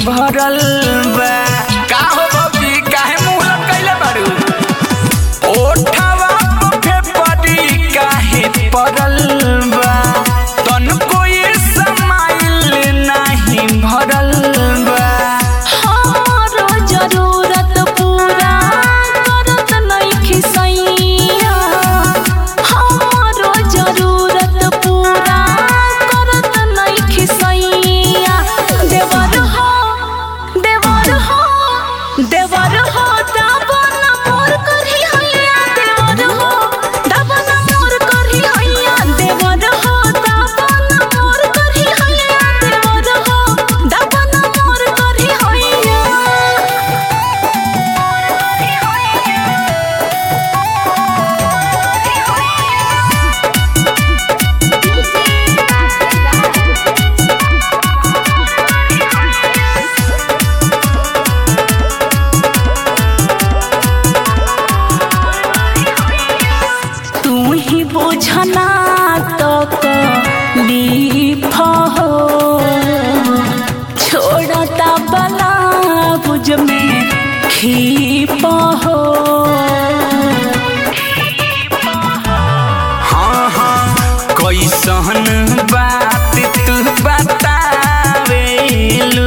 भरल बा का हो बबी काहे मुंह लटकैले बारू ओठवा पे पड़ी काहे पड़ल बा तनको ये समाइल नाही भरल बा हमारो जरूरत पूरा करत नइखे सैया हमारो जरूरत पूरा करत नइखे सैया देवर हो देवर हो देवर हो दाबन मोर करही हैया देवर हो दाबन मोर करही हैया देवर हो दाबन मोर करही हैया देवर हो दाबन मोर करही हैया तू ही बुझना तो लीफ हो छोड़ता बला बुझ में खीप हो हाँ हाँ कैसन बात तू बतावेलू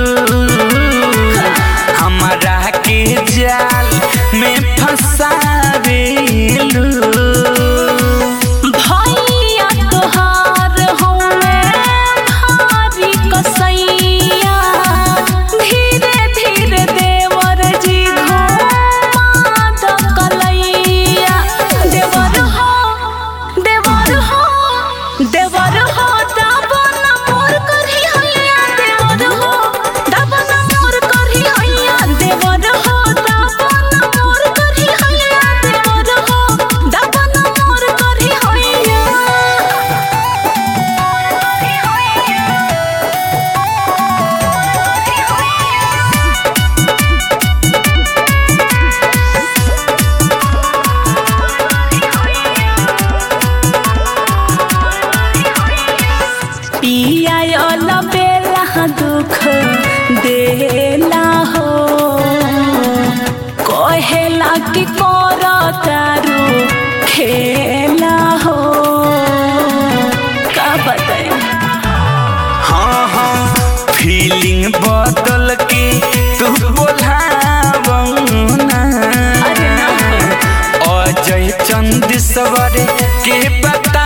हमरा के जाल में फंसावेलू भैया तोहार होवे भारी कसैया धीरे धीरे देवर जी घुमा द कलैया देवर हो देवर हो देवर हो दाबन मोर करही हैया देवर हो दाबन मोर करही हैया देवर हो दाबन मोर करही हैया देवर हो दाबन मोर करही हैया पिया वाला बेला दुख देला हो कहेला कि कर तारू खेला हो का बताए हाँ हाँ फीलिंग बदल के तू बोलावना अरे ना अजय चंद सवर के पता